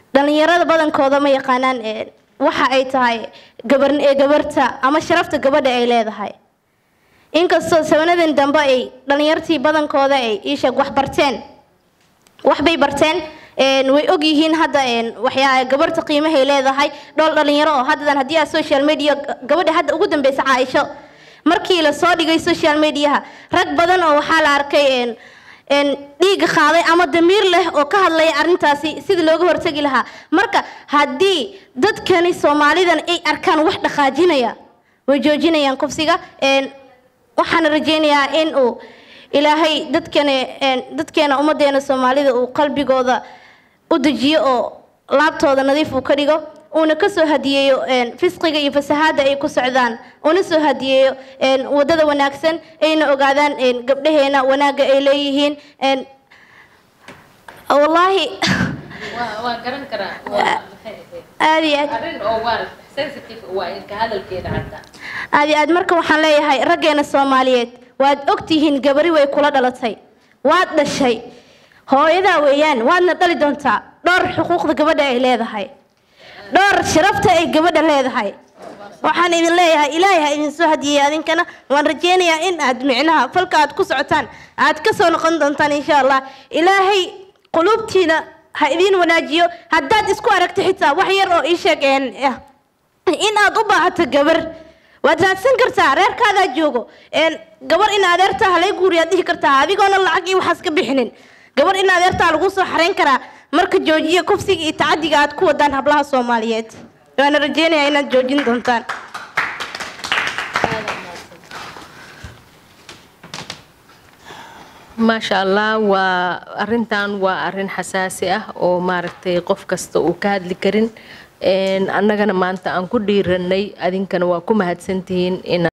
dhalinyarada badankooda ma yaqaanaan waxa ay tahay gabar gabarta ama sharafta gabadha ay leedahay inkastoo sabanadan dambe ay dhalinyartii badankooda ay iisheeg wax barteen waxbay barteen way og yihiin hadda waxyaa gabarta qiimahay leedahay dhool dhalinyaro oo haddadan haddii aad social media gabadha hadda ugu dambeysa caaisho markii la soo dhigay social mediaha rag badan oo waxaa la arkay dhiiga qaaday ama damiir leh oo ka hadlaya arrintaasi sidii looga hortegi lahaa marka haddii dadkani soomaalidan ay arkaan wax dhaqaajinaya way joojinayaan kufsiga waxaan rajeynayaa in uu ilaahay dadkani dadkeena ummadeena soomaalida uu qalbigooda u dejiyo oo laabtooda nadiif uu ka dhigo uuna kasoo hadiyeeyo fisqiga iyo fasahaada ay ku socdaan una soo hadiyeeyo wadada wanaagsan ayna ogaadaan gabdhaheena wanaagga ay leeyihiin wallaahi aad iyo aad aad iyo aad marka waxaan leeyahay raggeena soomaaliyeed waad ogtihiin gabari way kula dhalatay waad dhashay hooyadaa weeyaan waadna dhali doontaa dhowr xuquuqda gabadha ay leedahay dhowr sharafta ay gabadha leedahay waxaan idin leeyahay ilaahay ha idin soo hadiyey adinkana waan rajeynayaa in aad micnaha falka aad ku socotaan aad ka soo noqon doontaan insha allah ilaahay quluubtiina ha idiin wanaajiyo haddaad isku aragto xitaa wax yar oo ii sheeg in aad u baahato gabar waad raadsan kartaa reerkaadaa joogo gabar in adeertaa halay guuriyaad dhihi kartaa adigoona lacag iyo waxaas ka bixinin gabar in adeertaa lagu soo xarayn karaa marka joojiya kufsiga iyo tacadiga aad ku wadaan hablaha soomaaliyeed waana rajeynayaa inaad joojin doontaan maasha allah waa arintan waa arin xasaasi ah oo maaragtay qof kasta uu ka hadli karin annagana maanta aan ku dhiiranay adinkana waa ku mahadsantihiin in